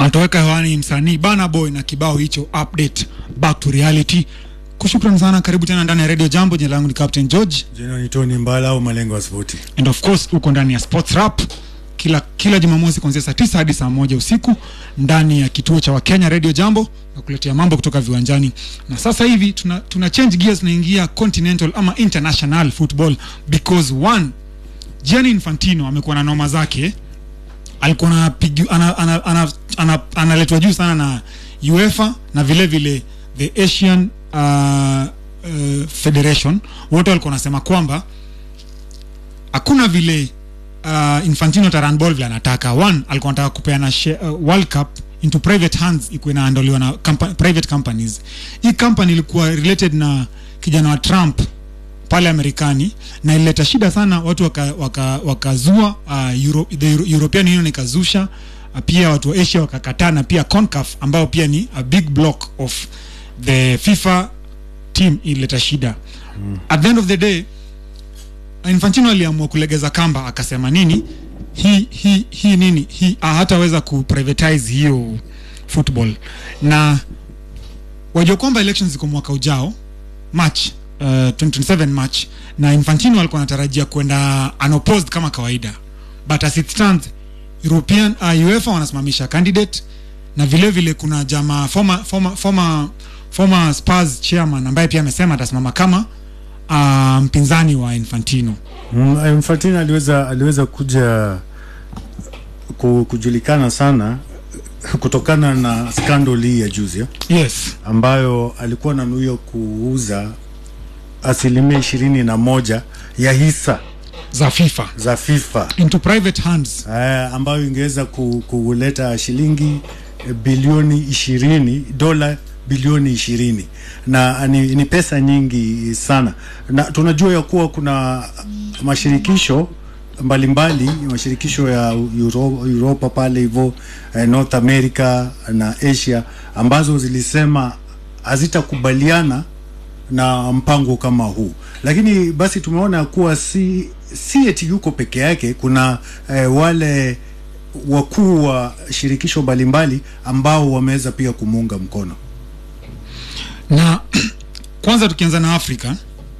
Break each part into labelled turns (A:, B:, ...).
A: atoweka hewani msanii Bana Boy na kibao hicho update back to reality. Kushukran sana, karibu tena ndani ya Radio Jambo. Jina langu ni Captain George
B: Jina ni Tony Mbala au malengo ya spoti.
A: and of course uko ndani ya Sports Rap kila kila Jumamosi kuanzia saa tisa hadi saa moja usiku ndani ya kituo cha Wakenya Radio Jambo na kuletea mambo kutoka viwanjani. Na sasa hivi tuna, tuna change gears tunaingia continental ama international football because one Gianni Infantino amekuwa na noma zake alikuwa anapigu- ana, ana, ana, ana, analetwa juu sana na UEFA na vile vile the Asian uh, uh, Federation wote walikuwa wanasema kwamba hakuna vile uh, Infantino taran ball vile anataka. One alikuwa anataka kupeana share, uh, World Cup into private hands ikuwa inaandaliwa na compa private companies. Hii company ilikuwa related na kijana wa Trump pale Amerikani na ilileta shida sana, watu wakazua waka, wakazua, uh, Euro, the Euro, European Union ikazusha uh, pia watu wa Asia wakakataa, na pia CONCACAF ambao pia ni a big block of the FIFA team ilileta shida mm. At the end of the day Infantino aliamua kulegeza kamba, akasema nini hii hii hii nini hii ah, hataweza ku privatize hiyo football, na wajua kwamba elections ziko mwaka ujao March uh, 2027 March, na Infantino alikuwa anatarajia kwenda unopposed kama kawaida, but as it stands European uh, UEFA wanasimamisha candidate na vile vile kuna jamaa former former former former Spurs chairman ambaye pia amesema atasimama kama uh, mpinzani wa Infantino.
B: Mm, Infantino aliweza aliweza kuja ku, kujulikana sana kutokana na scandal hii ya juzi eh,
A: Yes.
B: ambayo alikuwa ananuia kuuza asilimia ishirini na moja ya hisa
A: za FIFA
B: za FIFA
A: into private hands.
B: eh, ambayo ingeweza ku, kuleta shilingi eh, bilioni ishirini dola bilioni ishirini na ni, ni pesa nyingi sana, na tunajua ya kuwa kuna mashirikisho mbalimbali mashirikisho ya Euro, Europa pale hivyo eh, North America na Asia ambazo zilisema hazitakubaliana na mpango kama huu, lakini basi tumeona kuwa si si eti yuko peke yake. Kuna eh, wale wakuu wa shirikisho mbalimbali ambao wameweza pia kumuunga mkono.
A: Na kwanza tukianza na Afrika,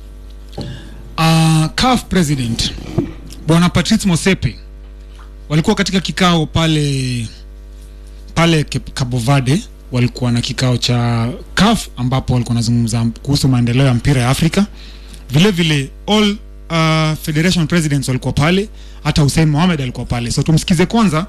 A: uh, CAF president bwana Patrice Motsepe walikuwa katika kikao pale pale Cape- Cabo Verde, walikuwa na kikao cha CAF ambapo walikuwa wanazungumza kuhusu maendeleo ya mpira ya Afrika. Vile vile all uh, federation presidents walikuwa pale, hata Hussein Mohamed alikuwa pale. So tumsikize kwanza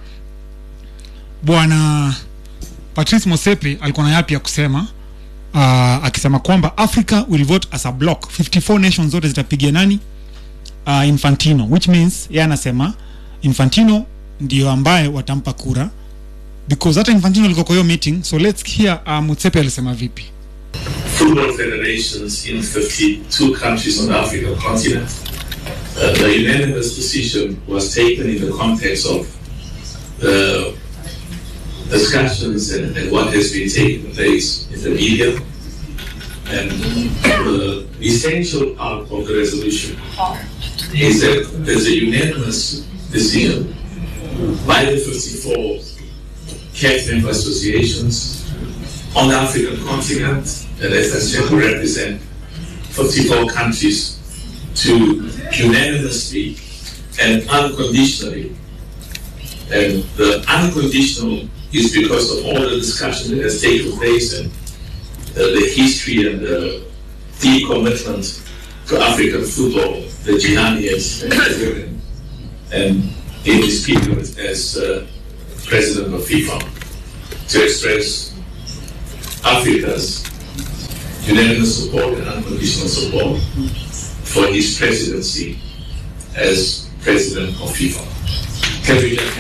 A: bwana Patrice Motsepe alikuwa na yapi ya kusema uh, akisema kwamba Africa will vote as a block 54 nations zote zitapigia nani uh, Infantino which means yeye anasema Infantino ndio ambaye watampa kura because hata Infantino alikuwa kwa hiyo meeting so let's hear uh, Motsepe alisema vipi
C: football federations in 52 countries on the African continent. Uh, the unanimous decision was taken in the context of the discussions and, and what has been taking place in the media. And the essential part of the resolution is that there's a unanimous decision by the 54 CAF member associations on the African continent, and as I said, we represent 54 countries to unanimously and unconditionally. And the unconditional is because of all the discussion that has taken place and uh, the history and the deep commitment to African football that Gianni has has given. And in his period as uh, president of FIFA to express Africa's unanimous support and unconditional support for his presidency as president of FIFA. Can we just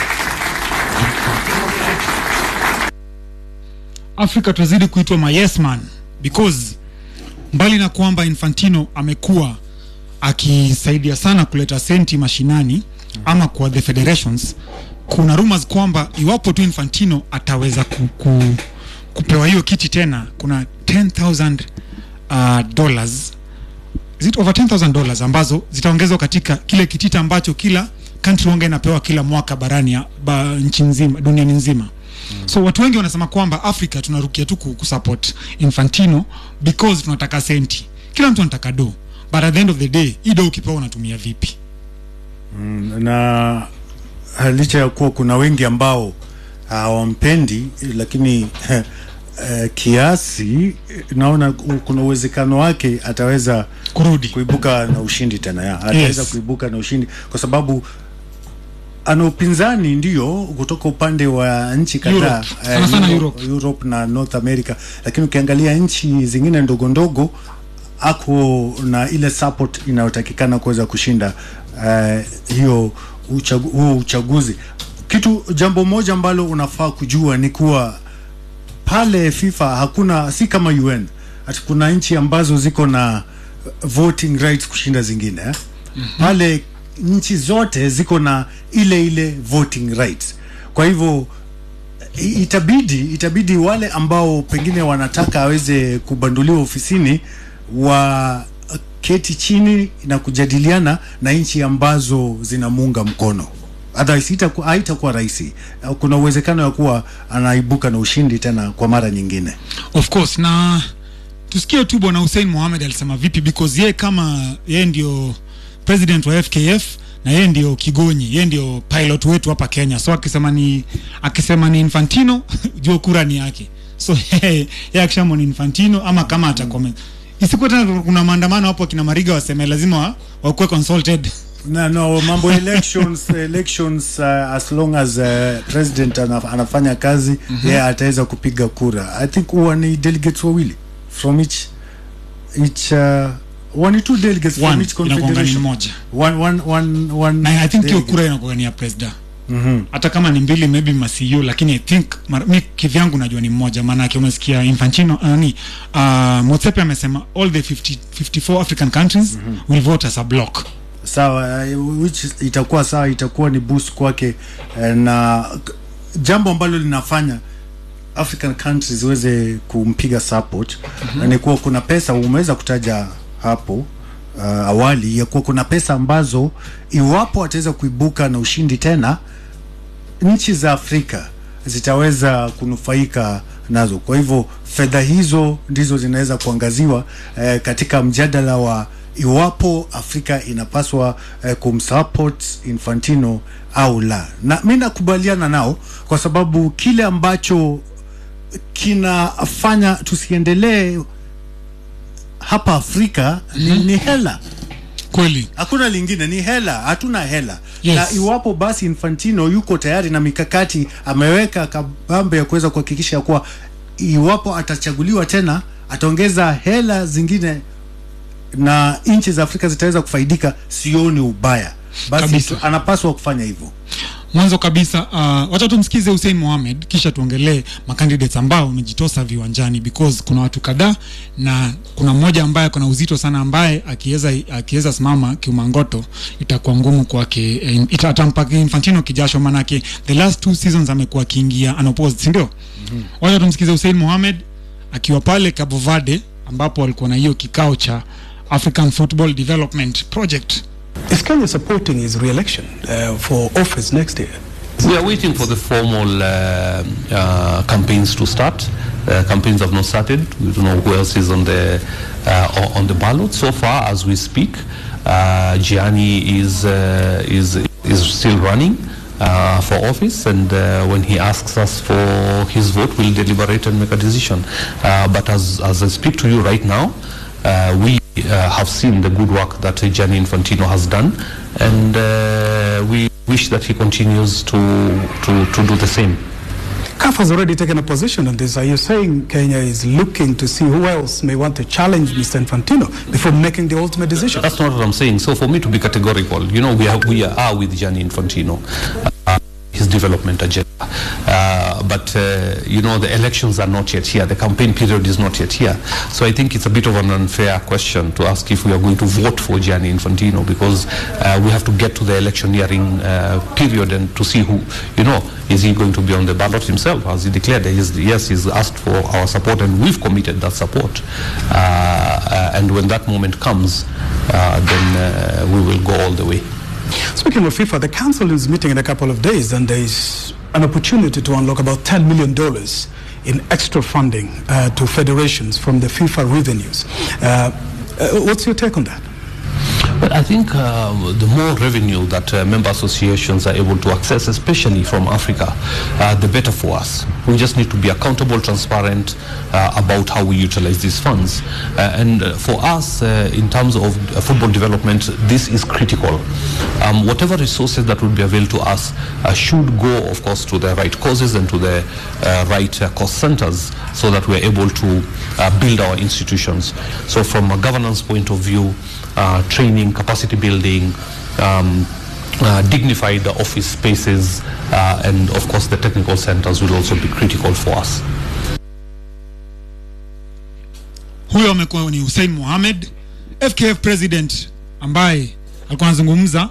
A: Afrika tutazidi kuitwa ma yes man because mbali na kwamba Infantino amekuwa akisaidia sana kuleta senti mashinani ama kwa the federations, kuna rumors kwamba iwapo tu Infantino ataweza ku, ku, kupewa hiyo kiti tena, kuna 10000 uh, dollars is it over 10000 dollars ambazo zitaongezwa katika kile kitita ambacho kila country wanga inapewa kila mwaka barani ya- ba, nchi nzima duniani nzima so watu wengi wanasema kwamba africa tunarukia tu ku- kusupport infantino because tunataka senti kila mtu anataka do but at the end of the day hii do ukipewa unatumia vipi
B: na licha ya kuwa kuna wengi ambao hawampendi lakini eh, kiasi naona ku- kuna uwezekano wake ataweza
A: kurudi
B: kuibuka na ushindi tena ya. ataweza
A: Yes.
B: kuibuka na ushindi kwa sababu ana upinzani ndio kutoka upande wa nchi kadhaa
A: Europe. Sana sana Europe.
B: Europe na North America, lakini ukiangalia nchi zingine ndogo ndogo ako na ile support inayotakikana kuweza kushinda uh, hiyo uchagu, huo uchaguzi. Kitu jambo moja ambalo unafaa kujua ni kuwa pale FIFA hakuna, si kama UN ati kuna nchi ambazo ziko na voting rights kushinda zingine eh? Pale nchi zote ziko na ile ile voting rights. Kwa hivyo i- itabidi itabidi wale ambao pengine wanataka aweze kubanduliwa ofisini wa keti chini na kujadiliana na nchi ambazo zinamuunga mkono otherwise itaku- haitakuwa rahisi kuna uwezekano ya kuwa anaibuka na ushindi tena kwa mara nyingine
A: of course na tusikie tu bwana Hussein Mohamed alisema vipi because yeye kama yeye ndio president wa FKF na yeye ndio kigonyi yeye ndio pilot wetu hapa Kenya so akisema ni akisema ni Infantino jua kura ni yake so yeye yeye akisema ni Infantino ama kama atakuwa isikuwa tena kuna maandamano hapo akina Mariga waseme lazima wa, wakuwe consulted
B: na no mambo elections elections uh, as long as uh, president anaf, anafanya kazi mm-hmm. yeye ataweza kupiga kura i think huwa ni delegates wawili from each each uh, one ni two delegates from
A: one
B: each
A: inakuanga ni
B: confederation
A: moja
B: one one one one
A: na I think hiyo
B: delegate.
A: kura inakuwa ni ya president
B: Mhm.
A: hata kama ni mbili maybe masiu lakini i think mar- mi kivyangu najua ni mmoja maanake umesikia infantino uh, ni uh, motsepe amesema all the 50, 54 african countries will vote as a block
B: sawa uh, which is- itakuwa sawa itakuwa ni boost kwake uh, na k- jambo ambalo linafanya african countries ziweze kumpiga support mm-hmm. ni kuwa kuna pesa umeweza kutaja hapo uh, awali ya kuwa kuna pesa ambazo iwapo ataweza kuibuka na ushindi tena nchi za Afrika zitaweza kunufaika nazo. Kwa hivyo fedha hizo ndizo zinaweza kuangaziwa eh, katika mjadala wa iwapo Afrika inapaswa eh, kumsupport Infantino au la, na mi nakubaliana nao kwa sababu kile ambacho kinafanya tusiendelee hapa Afrika ni, ni hela
A: kweli
B: hakuna lingine ni hela hatuna hela
A: Yes.
B: na iwapo basi infantino yuko tayari na mikakati ameweka kabambe ya kuweza kuhakikisha kuwa iwapo atachaguliwa tena ataongeza hela zingine na nchi za afrika zitaweza kufaidika sioni ubaya basi
A: Kabisa.
B: tu- anapaswa kufanya hivyo
A: mwanzo kabisa uh, wacha tumsikize Hussein Mohamed kisha tuongelee macandidates ambao wamejitosa viwanjani because kuna watu kadhaa na kuna mmoja ambaye kuna uzito sana ambaye akiweza akiweza simama kiumangoto itakuwa ngumu kwake eh, ita- atampa Infantino kijasho manake the last two seasons amekuwa akiingia unopposed si ndio mm-hmm. wacha tumsikize Hussein Mohamed akiwa pale Cabo Verde ambapo walikuwa na hiyo kikao cha African Football Development Project
D: Is Kenya supporting his re-election uh, for office next year?
E: We are waiting for the formal uh, uh, campaigns to start. Uh, campaigns have not started. We don't know who else is on the uh, on the ballot. So far, as we speak, uh, Gianni is uh, is is still running. Uh, for office and uh, when he asks us for his vote we'll deliberate and make a decision uh, but as, as I speak to you right now uh, we uh, have seen the good work that uh, Gianni Infantino has done and uh, we wish that he continues to, to, to do the same.
D: CAF has already taken a position on this. Are you saying Kenya is looking to see who else may want to challenge Mr. Infantino before making the ultimate decision?
E: That's not what I'm saying. So for me to be categorical, you know, we are, we are with Gianni Infantino. Uh, his development agenda. Uh, but, uh, you know, the elections are not yet here. The campaign period is not yet here. So I think it's a bit of an unfair question to ask if we are going to vote for Gianni Infantino because uh, we have to get to the electioneering uh, period and to see who, you know, is he going to be on the ballot himself? As he declared, he's, yes, he's asked for our support and we've committed that support. Uh, uh, and when that moment comes, uh, then uh, we will go all the way.
D: Speaking of FIFA, the council is meeting in a couple of days and there is an opportunity to unlock about $10 million in extra funding uh, to federations from the FIFA revenues. Uh, uh, what's your take on that?
E: But I think um, the more revenue that uh, member associations are able to access, especially from Africa, uh, the better for us. We just need to be accountable, transparent uh, about how we utilize these funds. Uh, and uh, for us, uh, in terms of uh, football development, this is critical. Um, whatever resources that will be available to us uh, should go, of course, to the right causes and to the uh, right uh, cost centers so that we're able to uh, build our institutions. So from a governance point of view, uh, training, capacity building, um, uh, dignified office spaces, uh, and of course the technical centers will also be critical for us.
A: huyo amekuwa ni Hussein Mohamed FKF president ambaye alikuwa anazungumza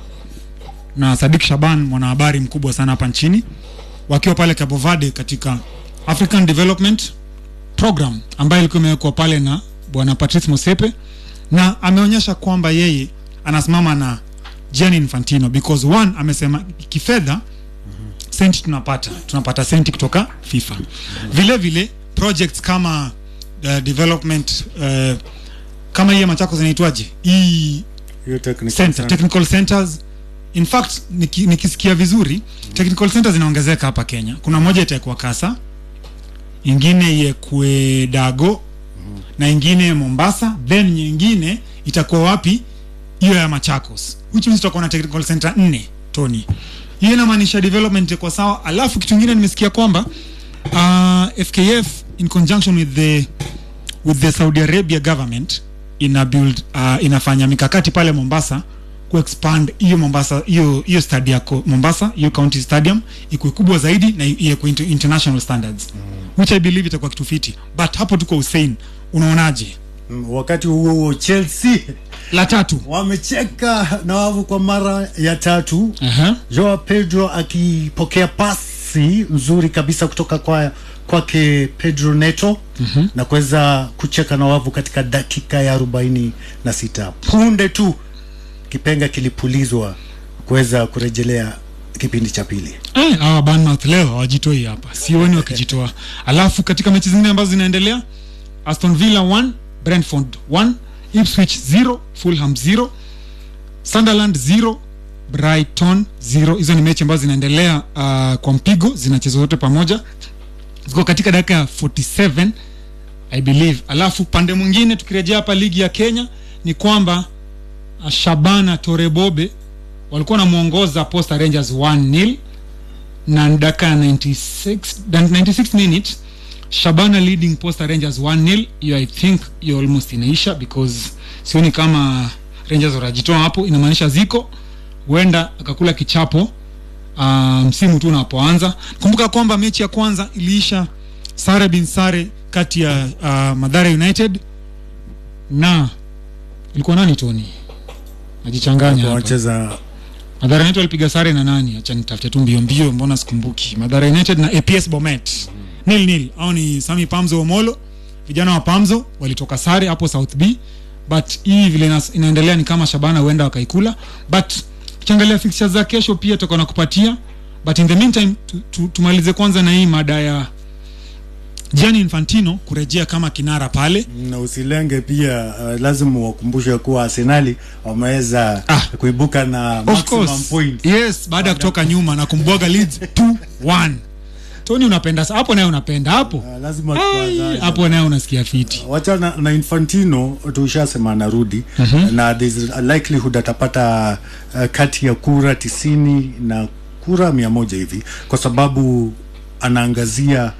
A: na Sadik Shaban mwanahabari mkubwa sana hapa nchini wakiwa pale Cabo Verde katika African Development Program ambayo ilikuwa imewekwa pale na bwana Patrice Mosepe na ameonyesha kwamba yeye anasimama na Gianni Infantino because one amesema kifedha senti tunapata tunapata senti kutoka FIFA vile vile projects kama uh, development uh, kama hiyo Machakos inaitwaje hii
B: Hiyo technical
A: center,
B: center.
A: technical centers in fact niki, nikisikia vizuri technical centers zinaongezeka hapa Kenya kuna moja itakuwa Kasa ingine iekwe Dago na ingine Mombasa then nyingine itakuwa wapi hiyo ya Machakos which means tutakuwa na technical center nne Tony hiyo inamaanisha development itakuwa sawa alafu kitu kingine nimesikia kwamba uh, FKF in conjunction with the with the Saudi Arabia government ina build uh, inafanya mikakati pale Mombasa ku expand hiyo Mombasa hiyo hiyo stadium yako Mombasa hiyo county stadium ikuwe kubwa zaidi na iwe into international standards which I believe itakuwa kitu fiti but hapo tuko Hussein unaonaje
B: Mm, wakati huo huo Chelsea
A: la tatu
B: wamecheka na wavu kwa mara ya tatu
A: Aha.
B: Joao Pedro akipokea pasi nzuri kabisa kutoka kwa kwake Pedro Neto mm-hmm. na kuweza kucheka na wavu katika dakika ya arobaini na sita punde tu kipenga kilipulizwa kuweza kurejelea kipindi cha pili
A: Eh, hawa Bournemouth leo hawajitoi hapa, sioni wakijitoa. Alafu katika mechi zingine ambazo zinaendelea, Aston Villa 1 Brentford 1 Ipswich 0 Fulham 0 Sunderland 0 Brighton 0. Hizo ni mechi ambazo zinaendelea uh, kwa mpigo, zinachezwa zote pamoja, ziko katika dakika ya 47 I believe. Alafu pande mwingine tukirejea hapa ligi ya Kenya ni kwamba uh, Shabana Torebobe walikuwa wanamwongoza Posta Rangers 1-0 na dakika ya 96 dan- 96 minutes Shabana leading Posta Rangers 1-0 hiyo I think hiyo almost inaisha because sioni kama Rangers wanajitoa hapo inamaanisha ziko huenda akakula kichapo uh, msimu tu unapoanza kumbuka kwamba mechi ya kwanza iliisha sare bin sare kati ya uh, Madhara United na ilikuwa nani Tony najichanganya hapa
B: wanacheza
A: Madhara United walipiga sare na nani? Acha nitafute tu mbio mbio, mbona sikumbuki. Madhara United na APS Bomet nil nil, au ni Sami Pamzo Omolo, vijana wa Pamzo walitoka sare hapo South B, but hii vile inas- inaendelea ni kama Shabana huenda wakaikula, but ukiangalia fixtures za kesho pia tutakuwa na kupatia, but in the meantime tu, tu, tumalize kwanza na hii mada ya Gianni Infantino kurejea kama kinara pale.
B: na usilenge pia uh, lazima wakumbushe kuwa Arsenali wameweza
A: Ah.
B: kuibuka na
A: Of
B: maximum
A: course.
B: point
A: Yes, baada ya kutoka nyuma na kumbwaga Leeds 2-1. Tony unapenda sa- hapo naye unapenda hapo.
B: Uh, lazima
A: Ai,
B: tuanze.
A: hapo naye unasikia fiti.
B: wacha na, na Infantino tushasema anarudi mm-hmm. na there's a likelihood atapata uh, kati ya kura tisini na kura mia moja hivi kwa sababu anaangazia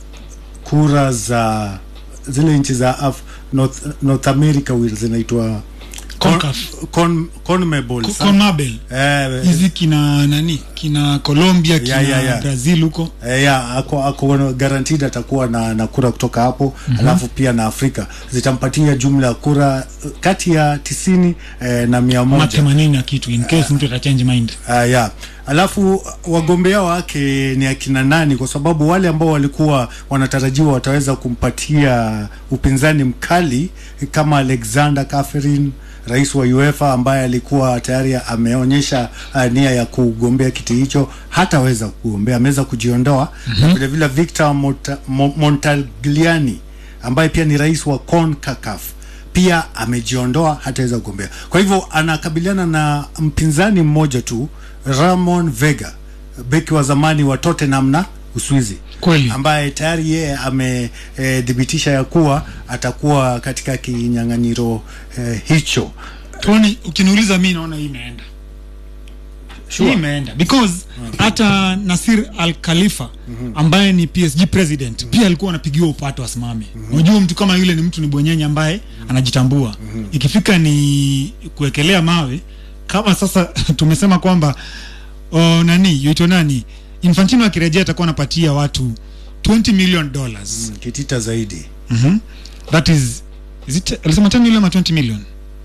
B: kura za zile nchi za Af North, North America will zinaitwa
A: CONCACAF.
B: con, CONMEBOL
A: Ko-
B: sa-
A: CONMEBOL.
B: eh,
A: Hizi kina nani? Kina Colombia, kina
B: Ya, ya, ya.
A: Brazil huko.
B: Eh, ya ako, ako guaranteed atakuwa na, na kura kutoka hapo mm-hmm. alafu pia na Afrika zitampatia jumla ya kura eh, kati ya tisini eh, na mia
A: Ama
B: moja
A: 80 na kitu in case mtu atachange mind.
B: uh, ya alafu wagombea wake ni akina nani? Kwa sababu wale ambao walikuwa wanatarajiwa wataweza kumpatia upinzani mkali kama Alexander Catherine rais wa UEFA ambaye alikuwa tayari ameonyesha uh, nia ya kugombea kiti hicho, hataweza kugombea, ameweza kujiondoa. Na vile vile Victor Monta, Mo- Montagliani ambaye pia ni rais wa CONCACAF pia amejiondoa, hataweza kugombea. Kwa hivyo anakabiliana na mpinzani mmoja tu, Ramon Vega, beki wa zamani wa Tottenham na Uswizi
A: Kweli.
B: ambaye tayari yeye amethibitisha ya kuwa atakuwa katika kinyang'anyiro eh, hicho.
A: Tony, ukiniuliza mi naona hii imeenda
B: Sure.
A: hii imeenda because hata Nasir Al Khalifa ambaye ni PSG president pia alikuwa anapigiwa upato asimame. Unajua mtu kama yule ni mtu ni bwenyenye ambaye anajitambua. Ikifika ni kuwekelea mawe kama sasa tumesema kwamba oh, nani yuito nani Infantino akirejea atakuwa anapatia watu 20 million dollars.
B: Kitita zaidi
A: Mhm. That is is it alisema 10 million ama 20 million?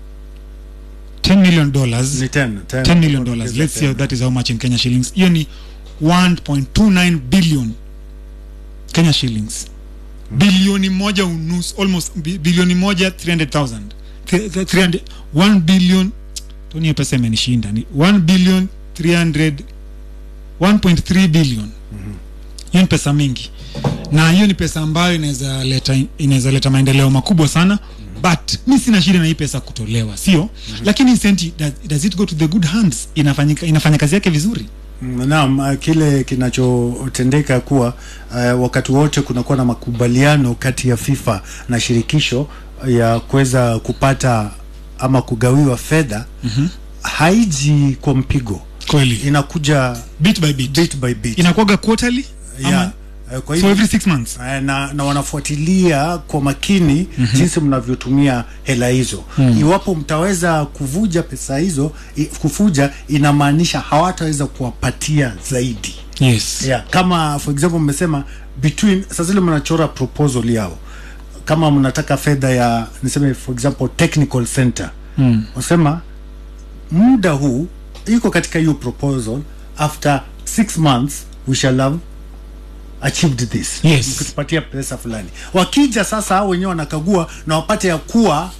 A: 10 million dollars.
B: ni 10 10
A: 10 million dollars let's see how that is how much in Kenya shillings hiyo ni 1.29 billion Kenya shillings bilioni moja unusu almost bi- bilioni moja 300,000 Th- th- 300 1 billion Tony hiyo pesa imenishinda ni 1 billion 300 1.3 billion hiyo ni pesa mingi na hiyo ni pesa ambayo inaweza leta inaweza leta maendeleo makubwa sana but mi sina shida na hii pesa kutolewa sio lakini senti does, does it go to the good hands inafanyika inafanya kazi yake vizuri
B: Mm, Naam, uh, kile kinachotendeka kuwa uh, wakati wote kunakuwa na makubaliano kati ya FIFA na shirikisho ya kuweza kupata ama kugawiwa fedha haiji kwa mpigo,
A: kweli
B: inakuja
A: bit by bit,
B: bit by bit.
A: inakuwaga quarterly ama
B: yeah. Uh, kwa
A: so
B: hivyo
A: every six months
B: Eh, na, na wanafuatilia kwa makini jinsi mnavyotumia hela hizo. Iwapo mtaweza kuvuja pesa hizo, i, kufuja inamaanisha hawataweza kuwapatia zaidi.
A: yes
B: Yeah, kama for example mmesema between sasa zile mnachora proposal yao kama mnataka fedha ya niseme for example technical center mm. wasema muda huu iko katika hiyo proposal after six months we shall have achieved this
A: Yes.
B: mkitupatia pesa fulani wakija sasa hao wenyewe wanakagua na wapate ya kuwa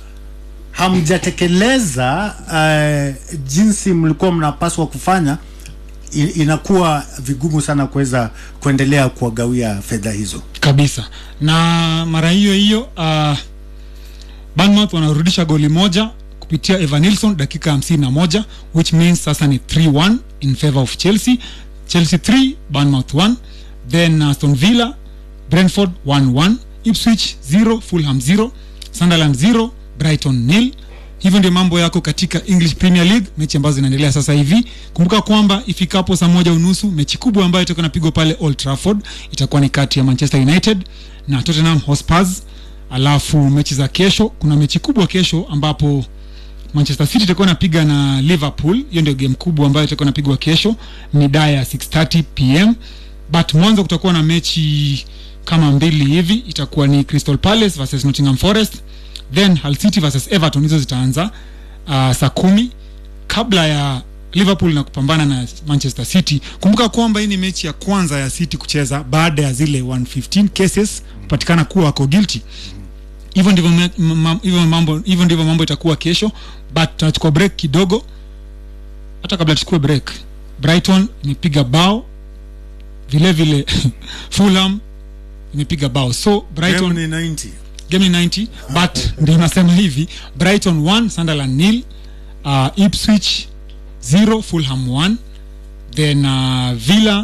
B: hamjatekeleza uh, jinsi mlikuwa mnapaswa kufanya i- inakuwa vigumu sana kuweza kuendelea kuwagawia fedha hizo
A: kabisa na mara hiyo hiyo uh, Bournemouth wanarudisha goli moja kupitia Evan Nilsson dakika hamsini na moja which means sasa ni 3-1 in favor of Chelsea Chelsea 3 Bournemouth 1 then Aston Villa Brentford 1-1 Ipswich 0 Fulham 0 Sunderland 0 Brighton nil hivyo ndio mambo yako katika English Premier League mechi ambazo zinaendelea sasa hivi kumbuka kwamba ifikapo saa moja unusu mechi kubwa ambayo itakuwa inapigwa pale Old Trafford itakuwa ni kati ya Manchester United na Tottenham Hotspurs alafu mechi za kesho kuna mechi kubwa kesho ambapo Manchester City itakuwa inapiga na Liverpool. Hiyo ndio game kubwa ambayo itakuwa inapigwa kesho mida ya 6:30 pm, but mwanzo kutakuwa na mechi kama mbili hivi, itakuwa ni Crystal Palace versus Nottingham Forest, then Hull City versus Everton. Hizo zitaanza uh, saa kumi kabla ya Liverpool na kupambana na Manchester City. Kumbuka kwamba hii ni mechi ya kwanza ya City kucheza baada ya zile 115 cases kupatikana kuwa wako guilty hivyo ndivyo me- ma- hivyo mambo hivyo ndivyo mambo itakuwa kesho but tunachukua break kidogo hata kabla tuchukue break brighton imepiga bao vile vile fulham imepiga bao so brighton
B: Game ni 90
A: game ni 90 but ndio nasema hivi brighton 1 sunderland nil uh, ipswich 0 fulham 1 then uh, villa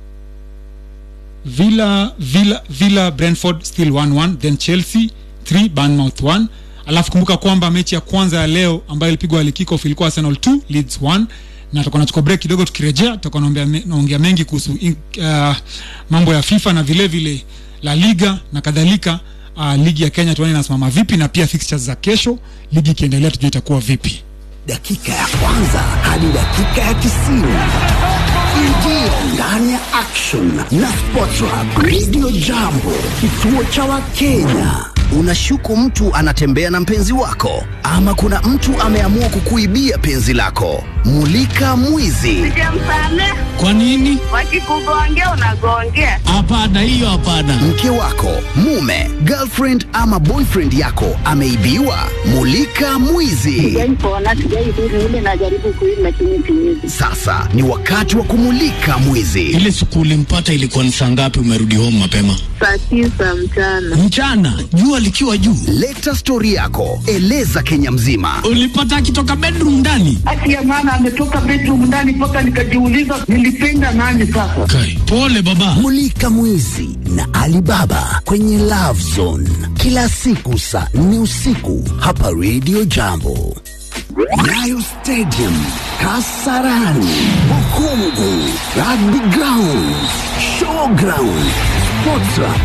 A: villa villa villa brentford still 1-1 then chelsea 3 bournemouth 1 alafu kumbuka kwamba mechi ya kwanza ya leo ambayo ilipigwa kickoff ilikuwa arsenal 2 leeds 1 na tutakuwa nachukua break kidogo tukirejea tutakuwa naongea me, naongea mengi kuhusu in- uh, mambo ya fifa na vile vile la liga na kadhalika uh, ligi ya kenya tuone inasimama vipi na pia fixtures za kesho ligi ikiendelea tujue itakuwa vipi
F: dakika ya kwanza hadi dakika ya tisini ingia ndani ya action na sports Hub radio jambo kituo cha wakenya Unashuku mtu anatembea na mpenzi wako, ama kuna mtu ameamua kukuibia penzi lako. Mulika mwizi.
G: Sijamsamea.
H: Kwa nini?
G: Wakikugongea unagongea.
H: Hapana, hiyo hapana.
F: Mke wako, mume, girlfriend ama boyfriend yako ameibiwa. Mulika mwizi.
G: Sijaipona, sijaidhuru ile najaribu kuishi lakini siwezi.
F: Sasa ni wakati wa kumulika mwizi.
H: Ile siku ulimpata ilikuwa ni saa ngapi? Umerudi home mapema
G: Saa tisa mchana.
H: mchana, jua likiwa juu.
F: Leta stori yako, eleza Kenya mzima.
H: Ulipata akitoka bedroom ndani?
I: Haki ya maana ametoka bedroom ndani mpaka nikajiuliza nilipenda nani sasa.
H: Kai, pole baba.
F: Mulika Mwizi na Alibaba kwenye Love Zone kila siku saa nne usiku hapa Radio Jambo. Nyayo Stadium, Kasarani, Bukungu, Rugby Ground, Showground, Sports